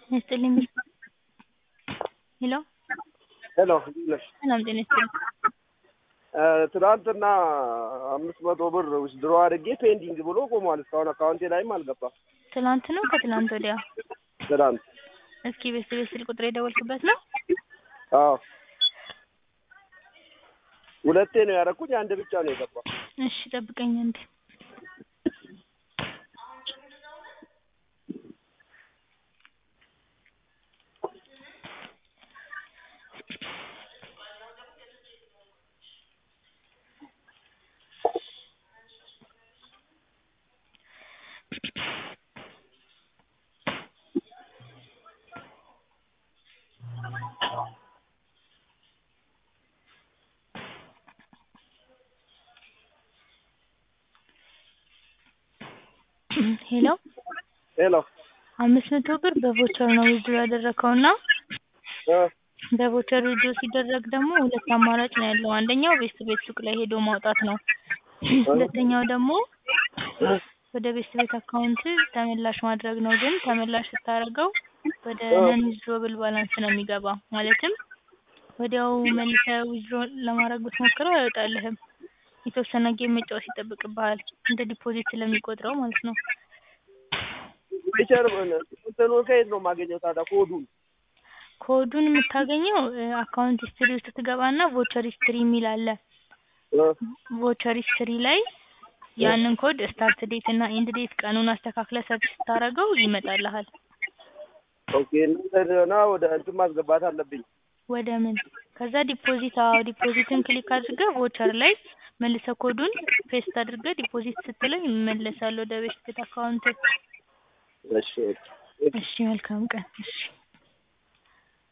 ይስጥልኝ ሄሎ ሄሎ እንዴት ነሽ? ሰላም ጤና ይስጥልኝ። ትናንትና አምስት መቶ ብር ዊዝድሮ አድርጌ ፔንዲንግ ብሎ ቆሟል። እስካሁን አካውንቴ ላይም አልገባም። ትናንት ነው ከትናንት ወዲያ? ትናንት እስኪ ቤት ቤት ስልክ ቁጥር የደወልክበት ነው? አዎ ሁለቴ ነው ያደረኩኝ፣ አንድ ብቻ ነው የገባው። እሺ ጠብቀኝ አንዴ። ሄሎ ሄሎ አምስት መቶ ብር በቮቸር ነው ዊዝድሮ ያደረከው እና እ በቮቸር ዊዝድሮ ሲደረግ ደግሞ ሁለት አማራጭ ነው ያለው። አንደኛው ቤት ቤት ሱቅ ላይ ሄዶ ማውጣት ነው። ሁለተኛው ደግሞ ወደ ቤት ቤት አካውንት ተመላሽ ማድረግ ነው። ግን ተመላሽ ስታደርገው ወደ ነን ዊዝድሮብል ባላንስ ነው የሚገባ። ማለትም ወዲያው መልሰህ ዊዝድሮ ለማድረግ ብትሞክረው አይወጣልህም። የተወሰነ ጌም መጫወት ይጠብቅብሃል እንደ ዲፖዚት ስለሚቆጥረው ማለት ነው። ዊቸር እንትኑ ከየት ነው የማገኘው ታዲያ ኮዱን? ኮዱን የምታገኘው አካውንት ሂስትሪ ውስጥ ትገባና ቮቸር ሂስትሪ የሚል አለ። እ ቮቸር ሂስትሪ ላይ ያንን ኮድ ስታርት ዴት እና ኤንድ ዴት ቀኑን አስተካክለ ሰርች ስታደርገው ይመጣልሃል። ኦኬ እና ወደ እንትን ማስገባት አለብኝ። ወደ ምን ከዛ ዲፖዚት አዎ ዲፖዚትን ክሊክ አድርገህ ቮቸር ላይ መልሰ ኮዱን ፔስት አድርገህ ዲፖዚት ስትለው ይመለሳል ወደ ቤት ቤት አካውንት። እሺ እሺ መልካም ቀን። እሺ